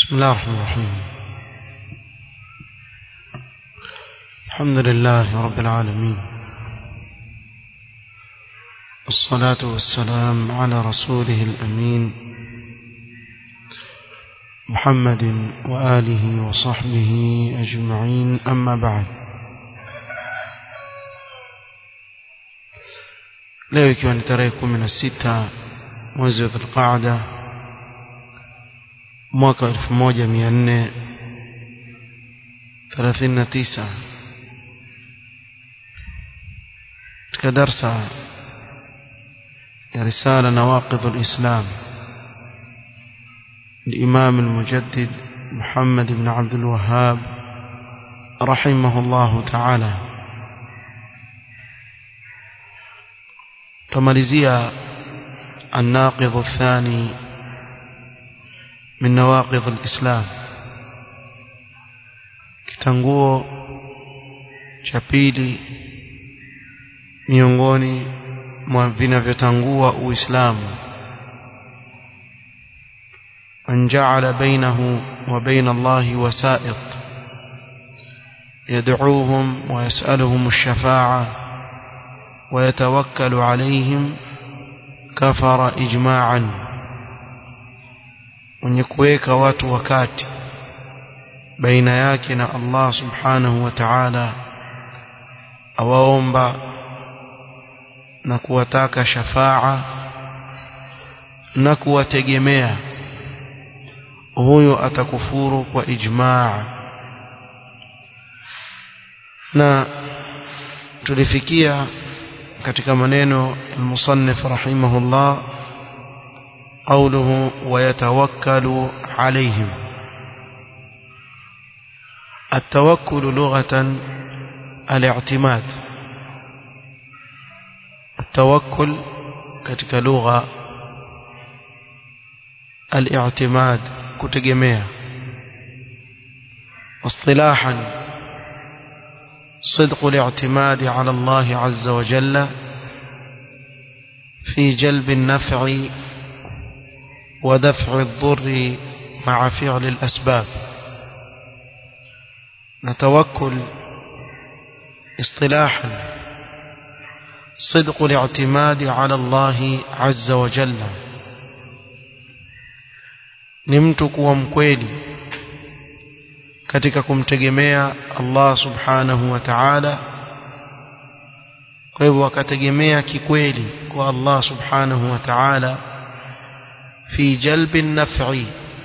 بسم الله الرحمن الرحيم الحمد لله رب العالمين الصلاة والسلام على رسوله الأمين محمد وآله وصحبه أجمعين أما بعد leo ikiwa ni tarehe kumi na sita mwezi wa dhulqaada mwaka wa elfu moja mia nne thelathini na tisa katika darsa ya risala nawaqidh lislam الإمام المجدد محمد بن عبد الوهاب رحمه الله تعالى تماليزيا الناقض الثاني من نواقض الإسلام kitanguo cha pili miongoni mwa vinavyotangua uislamu من جعل بينه وبين الله وسائط يدعوهم ويسألهم الشفاعة ويتوكل عليهم كفر إجماعا mwenye kuweka watu wakati baina yake na Allah subhanahu wa ta'ala awaomba na kuwataka shafaa na kuwategemea huyo atakufuru kwa ijmaa na tulifikia katika maneno المصنف رحمه الله قوله ويتوكل عليهم التوكل لغة الاعتماد التوكل katika lugha الاعتماد kutegemea اصطلاحا صدق الاعتماد على الله عز وجل في جلب النفع ودفع الضر مع فعل الأسباب نتوكل اصطلاحا صدق الاعتماد على الله عز وجل ni mtu kuwa mkweli katika kumtegemea Allah subhanahu wa ta'ala kwa hivyo akategemea kikweli kwa Allah subhanahu wa ta'ala fi jalbi naf'i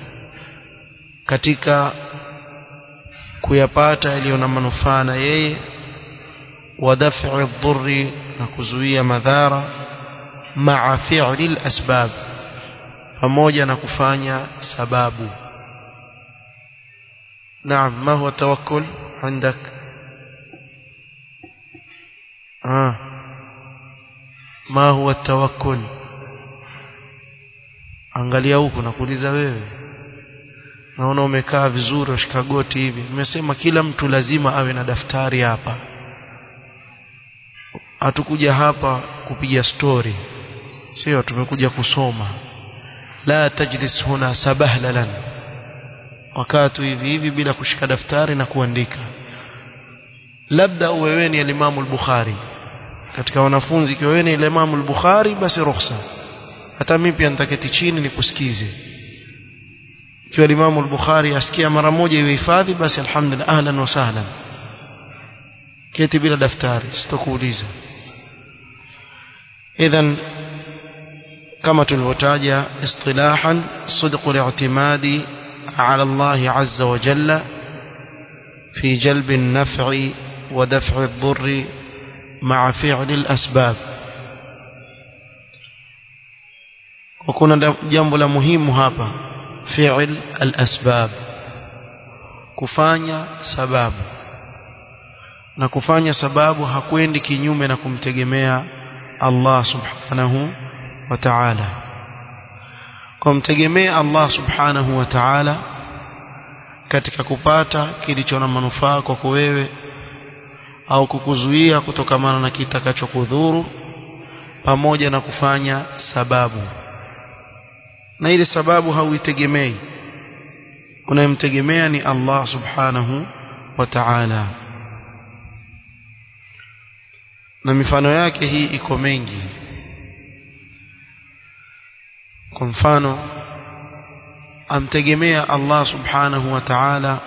katika kuyapata yaliyo na manufaa na yeye wa daf'i dhurri na kuzuia madhara ma'a fi'li al-asbab pamoja na kufanya sababu نعم ما هو التوكل عندك آه. ما هو التوكل angalia huku nakuuliza wewe naona umekaa vizuri ushika goti hivi nimesema kila mtu lazima awe na daftari hapa hatukuja hapa kupiga story sio tumekuja kusoma la tajlis huna sabahlan wakati hivi hivi bila kushika daftari na kuandika labda uwe wewe ni Imam al-Bukhari katika wanafunzi ikiwa wewe ni Imam al-Bukhari basi ruhusa hata mimi pia nitaketi chini nikusikize ikiwa Imam al-Bukhari asikia mara moja iwe hifadhi basi alhamdulillah ahlan wa sahlan keti bila daftari sitokuuliza idhan kama tulivyotaja istilahan sidqu al-i'timadi على الله عز وجل في جلب النفع ودفع الضر مع فعل الأسباب وكنا جنب المهم هابا فعل الأسباب kufanya sababu na kufanya sababu hakwendi kinyume na kumtegemea Allah subhanahu wa ta'ala kumtegemea Allah subhanahu wa ta'ala katika kupata kilicho na manufaa kwako wewe au kukuzuia kutokamana na kitakachokudhuru pamoja na kufanya sababu na ile sababu hauitegemei unayemtegemea ni Allah subhanahu wa ta'ala na mifano yake hii iko mengi kwa mfano amtegemea Allah subhanahu wa ta'ala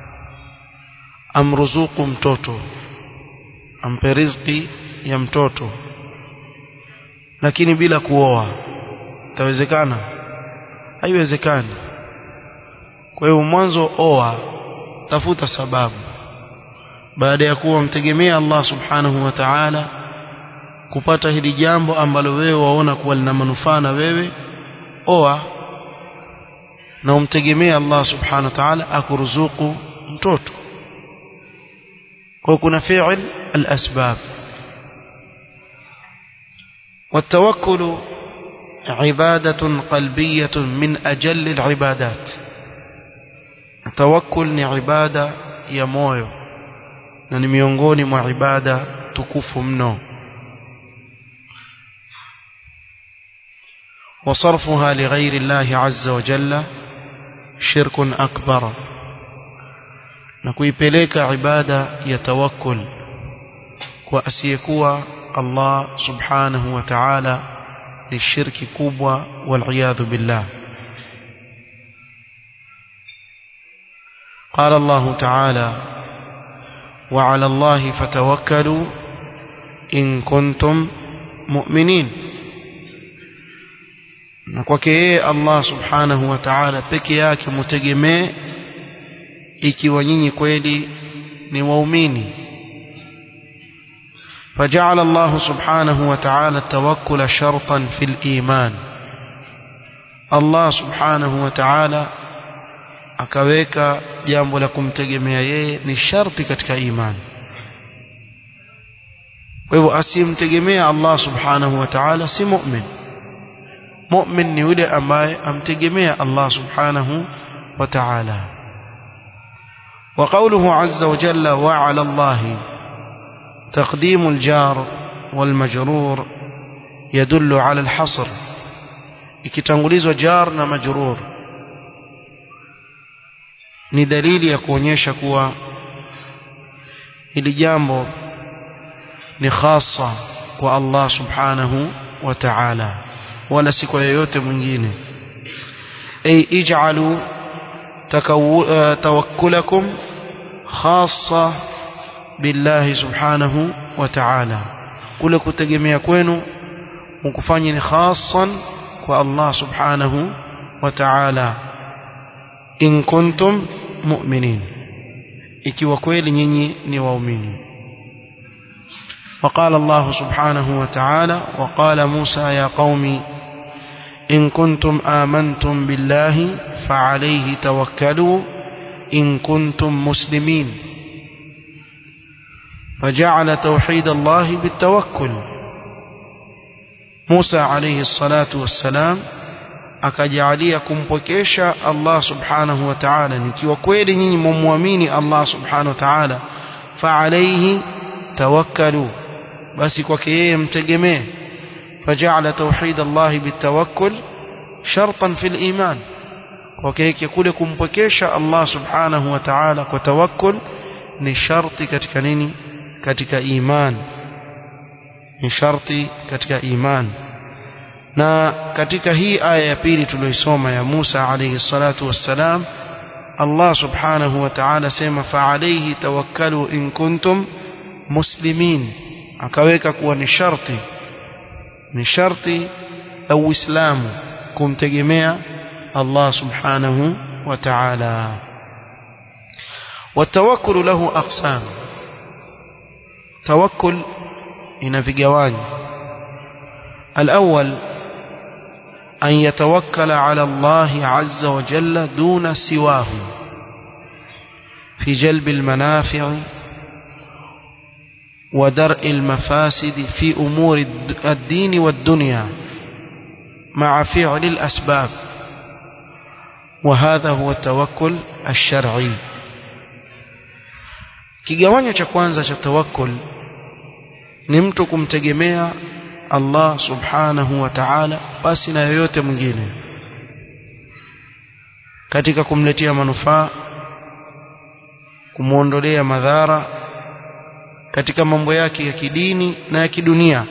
amruzuku mtoto ampe riziki ya mtoto lakini bila kuoa itawezekana haiwezekani kwa hiyo mwanzo oa tafuta sababu baada ya kuwa mtegemea Allah subhanahu wa ta'ala kupata hili jambo ambalo wewe waona kuwa lina manufaa na wewe oa na umtegemea Allah subhanahu wa ta'ala akuruzuku mtoto kwa kuna fi'l al-asbab والتوكل عبادة قلبية من أجل العبادات التوكل ni ibada ya moyo na ni miongoni mwa ibada tukufu mno وصرفها لغير الله عز وجل شرك أكبر na kuipeleka ibada ya tawakkul kwa asiyekuwa Allah subhanahu wa ta'ala ni shirki kubwa wal billah قال الله تعالى وعلى الله فتوكلوا إن كنتم مؤمنين na kwake yeye Allah subhanahu wa ta'ala peke yake mutegemee ikiwa nyinyi kweli ni waumini فجعل الله سبحانه وتعالى التوكل شرطا في الإيمان الله سبحانه وتعالى akaweka jambo la kumtegemea yeye ni sharti katika imani kwa hivyo asimtegemea Allah subhanahu wa ta'ala si mu'min mu'min ni yule ambaye amtegemea Allah subhanahu wa ta'ala وقوله عز وجل وعلى الله تقديم الجار والمجرور يدل على الحصر ikitangulizwa jar na majrur ni dalili ya kuonyesha kuwa hili jambo ni khasa kwa Allah subhanahu wa ta'ala wala si kwa yeyote mwingine ay ij'alu tawakkulakum khassa billahi subhanahu wa ta'ala kule kutegemea kwenu mkufanye ni khassan kwa Allah subhanahu wa ta'ala in kuntum mu'minin ikiwa kweli nyinyi ni waumini وقال الله سبحانه وتعالى وقال موسى يا قوم إن كنتم آمنتم بالله فعليه توكلوا إن كنتم مسلمين فجعل توحيد الله بالتوكل موسى عليه الصلاة والسلام akajalia kumpokesha Allah subhanahu wa ta'ala nikiwa kweli nyinyi mumwamini Allah subhanahu wa ta'ala fa alayhi tawakkalu basi kwake yeye mtegemee faja'ala tauhid Allah bitawakkul shartan fil iman kwake yake kule kumpokesha Allah subhanahu wa ta'ala kwa tawakkul ni sharti katika nini katika iman ni sharti katika iman na katika hii aya ya pili tuliyoisoma ya Musa alayhi salatu wassalam Allah subhanahu wa ta'ala sema fa alayhi tawakkalu in kuntum muslimin akaweka kuwa ni sharti ni sharti la Uislamu kumtegemea Allah subhanahu wa ta'ala والتوكل له أقسام توكل إن في جوانب الأول أن يتوكل على الله عز وجل دون سواه في جلب المنافع ودرء المفاسد في أمور الدين والدنيا مع فعل الأسباب وهذا هو التوكل الشرعي kigawanyo cha kwanza cha tawakkul ni mtu kumtegemea Allah subhanahu wa ta'ala basi na yoyote mwingine katika kumletea manufaa kumwondolea madhara katika mambo yake ya kidini na ya kidunia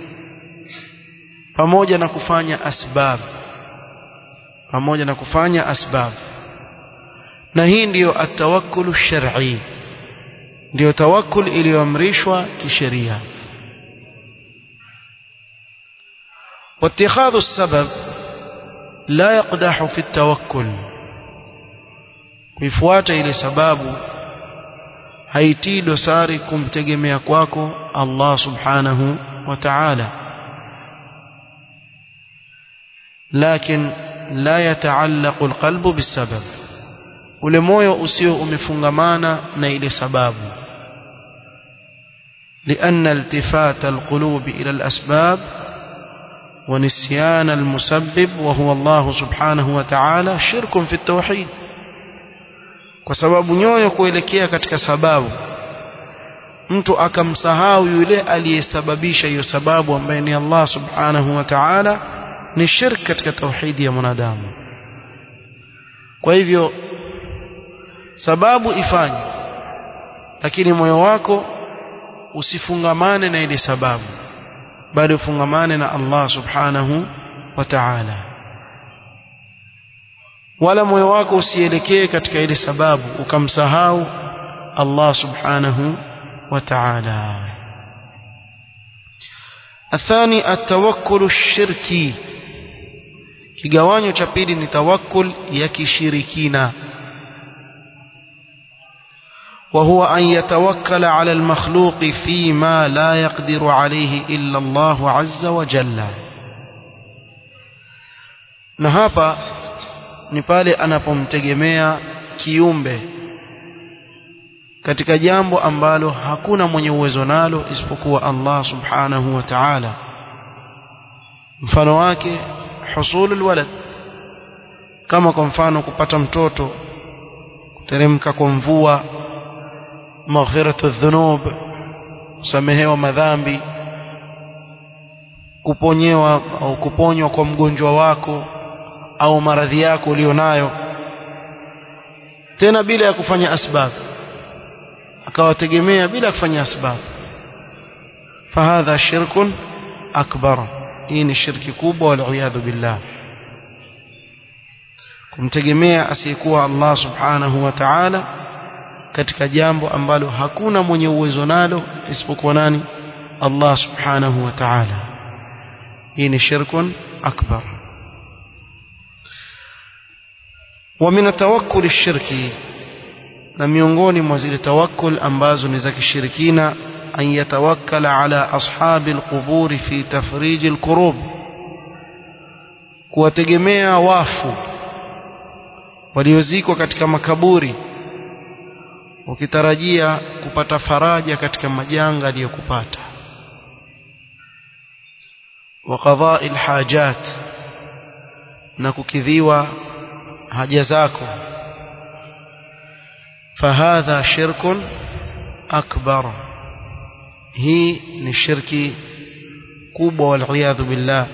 pamoja na kufanya asbab pamoja na kufanya asbab na hii ndiyo atawakkulu shar'i ndiyo tawakkul iliyoamrishwa kisheria واتخاذ السبب لا يقدح في التوكل kuifuata ile sababu haitii dosari kumtegemea kwako Allah subhanahu wa ta'ala لكن لا يتعلق القلب بالسبب ule moyo usio umefungamana na ile sababu لأن التفات القلوب إلى الأسباب ونسيان المسبب وهو الله سبحانه وتعالى شرك في التوحيد kwa sababu nyoyo kuelekea katika sababu mtu akamsahau yule aliyesababisha hiyo sababu ambaye ni Allah subhanahu wa ta'ala ni shirk katika tauhidi ya mwanadamu kwa hivyo sababu ifanye lakini moyo wako usifungamane na ile sababu bali ufungamane na Allah subhanahu wa ta'ala wala moyo wako usielekee katika ile sababu ukamsahau Allah subhanahu wa ta'ala الثاني التوكل الشركي kigawanyo cha pili ni tawakkul ya kishirikina وهو أن يتوكل على المخلوق فيما لا يقدر عليه إلا الله عز وجل na hapa ni pale anapomtegemea kiumbe katika jambo ambalo hakuna mwenye uwezo nalo isipokuwa Allah subhanahu wa ta'ala mfano wake husulul walad kama kwa mfano kupata mtoto kuteremka kwa mvua maghfiratu dhunub kusamehewa madhambi kuponyewa au kuponywa kwa mgonjwa wako au maradhi yako ulionayo tena bila ya kufanya asbab akawategemea bila kufanya asbab fahadha shirkun akbar hii ni shirki kubwa waliyadhu billah kumtegemea asiyekuwa Allah subhanahu wa ta'ala katika jambo ambalo hakuna mwenye uwezo nalo isipokuwa nani Allah subhanahu wa ta'ala hii ni shirkun akbar ومن التوكل الشركي na miongoni mwa zile tawakkul ambazo ni za kishirikina an yatawakkala ala ashabi alquburi fi tafrij alkurub kuwategemea wafu waliozikwa katika makaburi ukitarajia kupata faraja katika majanga aliyokupata wa qadha'i alhajat na kukidhiwa haja zako فهذا شرك أكبر هي للشرك كوبا والعياذ بالله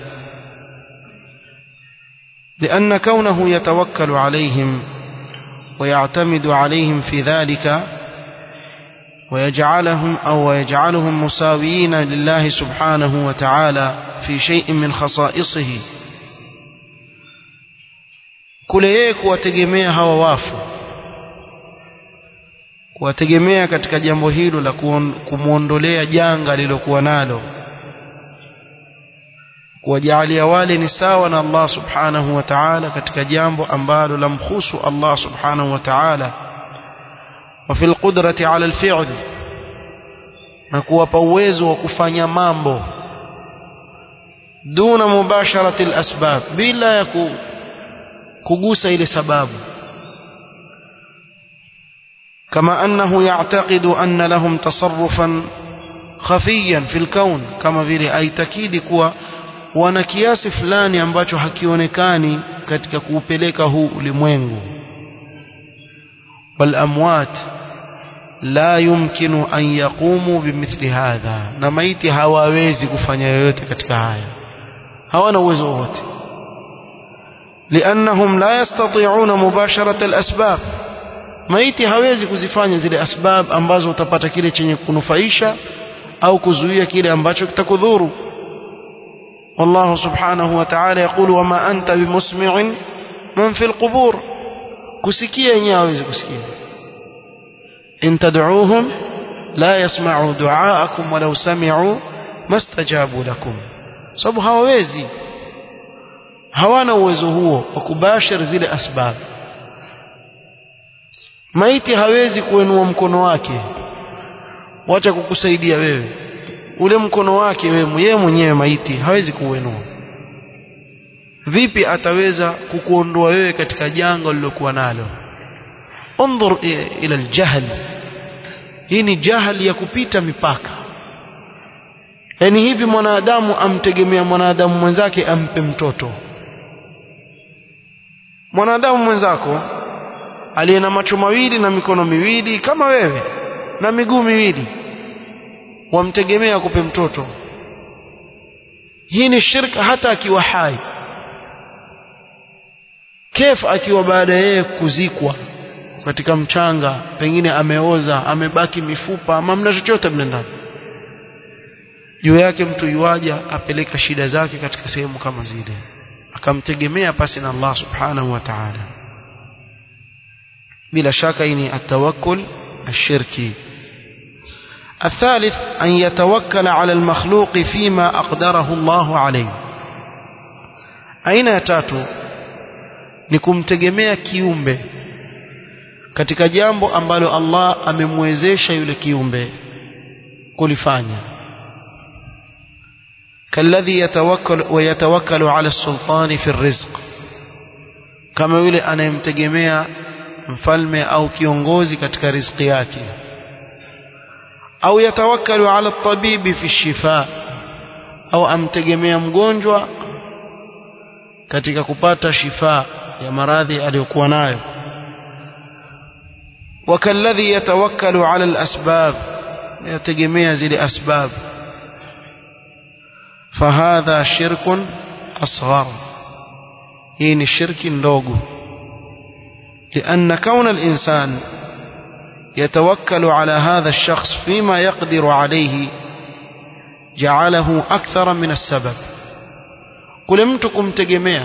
لأن كونه يتوكل عليهم ويعتمد عليهم في ذلك ويجعلهم أو ويجعلهم مساويين لله سبحانه وتعالى في شيء من خصائصه كل يك وتجميع هوا وافو kuwategemea katika jambo hilo la kumwondolea janga lilokuwa nalo kuwajalia wale ni sawa na Allah subhanahu wa ta'ala katika jambo ambalo lamkhusu Allah subhanahu wa ta'ala wa fil qudrati ala alfi'l na kuwapa uwezo wa kufanya mambo duna mubasharati alasbab bila ya kugusa ile sababu كما أنه يعتقد أن لهم تصرفا خفيا في الكون كما vile aitakidi kuwa wana kiasi fulani ambacho hakionekani katika kuupeleka huu ulimwengu والأموات لا يمكن أن يقوموا بمثل هذا na maiti hawawezi kufanya yoyote katika haya hawana uwezo wote لأنهم لا يستطيعون مباشرة الأسباب maiti hawezi kuzifanya zile asbab ambazo utapata kile chenye kunufaisha au kuzuia kile ambacho kitakudhuru والله سبحانه وتعالى يقول وما أنت بمسمع من في القبور كسكيا يناوز كسكيا إن تدعوهم لا يسمعوا دعاءكم ولو سمعوا ما استجابوا لكم sababu hawawezi hawana uwezo huo wa kubashir zile asbab maiti hawezi kuinua mkono wake wacha kukusaidia wewe ule mkono wake wewe yeye mwenyewe maiti hawezi kuuinua vipi ataweza kukuondoa wewe katika janga ulilokuwa nalo انظر الى الجهل hii ni jahali ya kupita mipaka yaani hivi mwanadamu amtegemea mwanadamu mwenzake ampe mtoto mwanadamu mwenzako aliye na macho mawili na mikono miwili kama wewe na miguu miwili wamtegemea akupe mtoto hii ni shirka hata akiwa hai kef akiwa baada ya yeye kuzikwa katika mchanga pengine ameoza amebaki mifupa ama mna chochote mle ndani juu yake mtu yuaja apeleka shida zake katika sehemu kama zile akamtegemea pasi na Allah subhanahu wa ta'ala bila shaka hii ni atawakkul ashirki الثالث أن يتوكل على المخلوق فيما أقدره الله عليه أين يتاتو نكم تجمع kiumbe katika jambo ambalo Allah amemwezesha yule kiumbe kulifanya kalladhi yatawakkal wa yatawakkalu ala sultani fi rizq kama yule anayemtegemea mfalme au kiongozi katika riziki yake au yatawakkalu ala tabibi fi shifa au amtegemea mgonjwa katika kupata shifa ya maradhi aliyokuwa nayo وكالذي يتوكل على الأسباب يتجمع زي الأسباب فهذا شرك أصغر هين الشرك لوغو لأن كون الإنسان يتوكل على هذا الشخص فيما يقدر عليه جعله أكثر من السبب كل متكم تجمع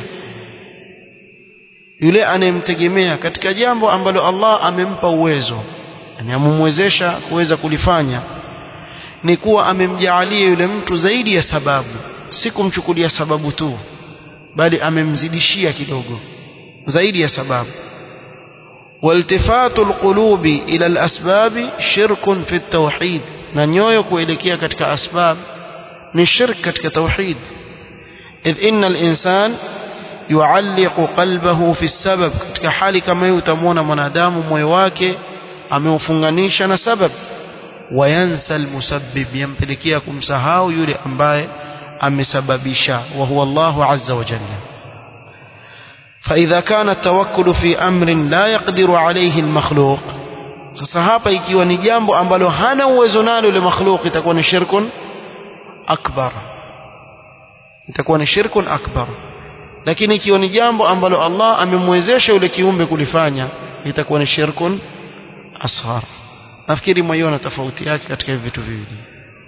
yule anayemtegemea katika jambo ambalo Allah amempa uwezo yani amemwezesha kuweza kulifanya ni kuwa amemjaalia yule mtu zaidi ya sababu si kumchukulia sababu tu bali amemzidishia kidogo zaidi ya sababu والتفات القلوب إلى الأسباب شرك في التوحيد na nyoyo kuelekea katika asbab ni shirk katika tauhid idh inna al-insan yualliqu qalbahu fi sabab katika hali kama hiyo utamwona mwanadamu moyo wake ameufunganisha na sabab wayansa almusabbib yampelekea kumsahau yule ambaye amesababisha wa huwa Allahu azza wa jalla فإذا كان التوكل في أمر لا يقدر عليه المخلوق sasa hapa ikiwa ni jambo ambalo hana uwezo nalo yule makhluq itakuwa ni shirkun akbar itakuwa ni shirkun akbar lakini ikiwa ni jambo ambalo Allah amemwezesha yule kiumbe kulifanya itakuwa ni shirkun asghar nafikiri mwaiona tofauti yake katika hivi vitu viwili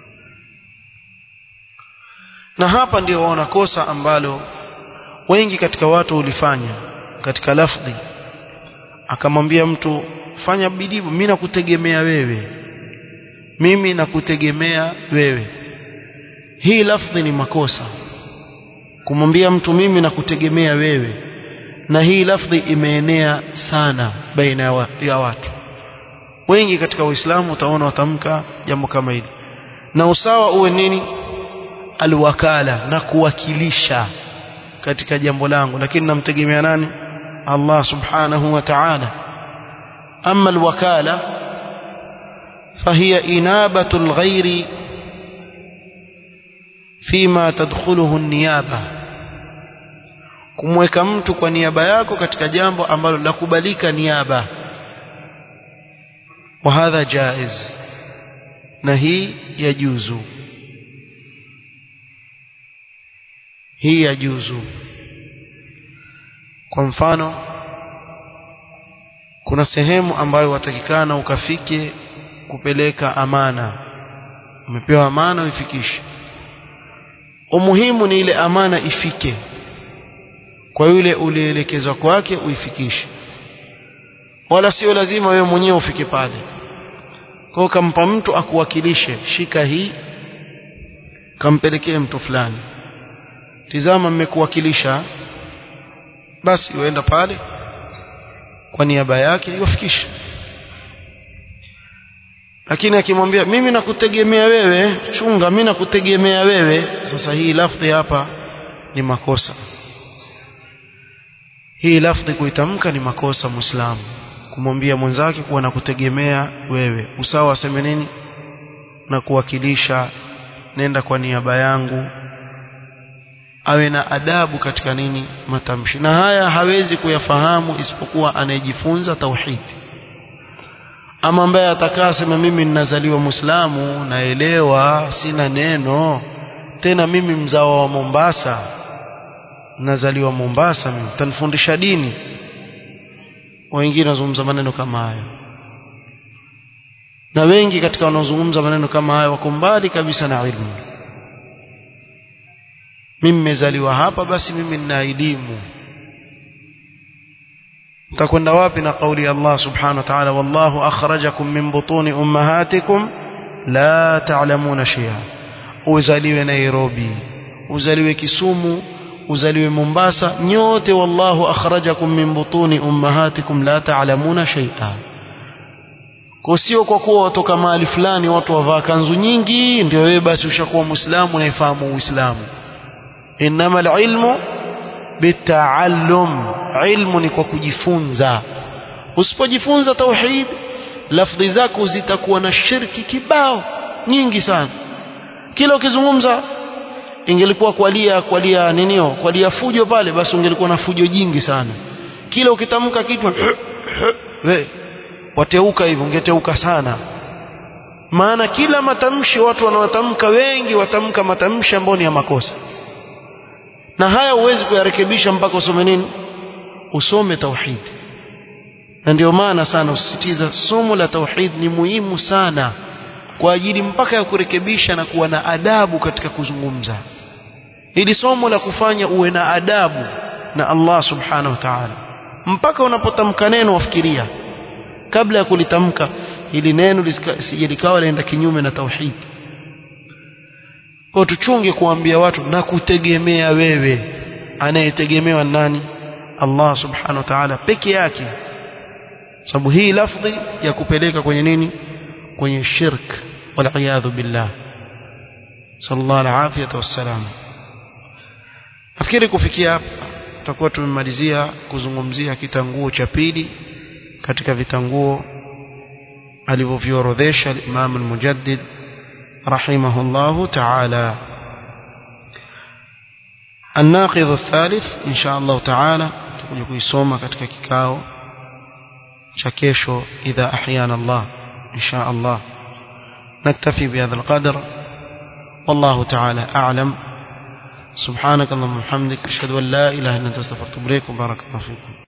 na hapa ndio waona kosa ambalo wengi katika watu hulifanya katika lafdhi akamwambia mtu fanya bidii mimi nakutegemea wewe mimi nakutegemea wewe hii lafdhi ni makosa kumwambia mtu mimi nakutegemea wewe na hii lafdhi imeenea sana baina ya watu wengi katika waislamu utaona watamka jambo kama hili na usawa uwe nini alwakala na kuwakilisha katika jambo langu lakini namtegemea nani Allah subhanahu wa ta'ala amma alwakala فهي إنابة الغير فيما تدخله النيابة kumweka mtu kwa niaba yako katika jambo ambalo lakubalika niaba wa hadha jaiz na hii yajuzu hii yajuzu kwa mfano kuna sehemu ambayo watakikana ukafike kupeleka amana umepewa amana uifikishe umuhimu ni ile amana ifike kwa yule ulielekezwa kwake uifikishe wala sio lazima wewe mwenyewe ufike pale kwa kampa mtu akuwakilishe shika hii kampelekee mtu fulani tizama mmekuwakilisha basi uenda pale kwa niaba yake iwafikishe lakini akimwambia mimi nakutegemea wewe chunga mimi nakutegemea wewe sasa hii lafdhi hapa ni makosa hii lafdhi kuitamka ni makosa muislamu kumwambia mwenzake kuwa nakutegemea wewe usawa aseme nini na kuwakilisha nenda kwa niaba yangu awe na adabu katika nini matamshi na haya hawezi kuyafahamu isipokuwa anayejifunza tauhidi ama ambaye atakaa sema mimi ninazaliwa muislamu naelewa sina neno tena mimi mzao wa Mombasa nazaliwa Mombasa mimi utanifundisha dini wengine wazungumza maneno kama hayo na wengi katika wanaozungumza maneno kama hayo wako mbali kabisa na ilmu mimi nimezaliwa hapa basi mimi nina elimu utakwenda wapi na kauli ya Allah subhanahu wa ta'ala wallahu akhrajakum min butuni ummahatikum la ta'lamuna shay'a uzaliwe Nairobi uzaliwe Kisumu uzaliwe Mombasa nyote wallahu akhrajakum min butuni ummahatikum la ta'lamuna shay'a kwa sio kwa kuwa watoka mahali fulani watu wavaa kanzu nyingi ndio wewe basi ushakuwa muislamu unaifahamu uislamu inama alilmu bitaallum ilmu ni kwa kujifunza usipojifunza tauhid lafdhi zako zitakuwa na shirki kibao nyingi sana kila ukizungumza ingelikuwa kwalia kwalia ninio kwalia fujo pale basi ungelikuwa na fujo jingi sana kila ukitamka kitu we wateuka hivyo ungeteuka sana maana kila matamshi watu wanaotamka wengi watamka matamshi ambayo ni ya makosa na haya huwezi kuyarekebisha mpaka usome nini usome tauhid na ndio maana sana usisitiza somo la tauhid ni muhimu sana kwa ajili mpaka ya kurekebisha na kuwa na adabu katika kuzungumza ili somo la kufanya uwe na adabu na Allah subhanahu wa ta'ala mpaka unapotamka neno wafikiria kabla ya kulitamka ili neno lisije likawa laenda kinyume na tauhid kwa tuchunge kuambia watu na kutegemea wewe anayetegemewa nani Allah subhanahu wa ta'ala peke yake sababu hii lafdhi ya kupeleka kwenye nini kwenye shirk wal billah sallallahu alaihi wasallam nafikiri kufikia hapa tutakuwa tumemalizia kuzungumzia kitanguo cha pili katika vitanguo alivyoviorodhesha Imam al-Mujaddid رحمه الله تعالى الناقض الثالث إن شاء الله تعالى تكون kuisoma katika kikao cha kesho idha ahyana Allah إن شاء الله نكتفي بهذا القدر والله تعالى أعلم سبحانك اللهم وبحمدك أشهد أن لا إله إلا أنت استغفرك وبارك الله فيكم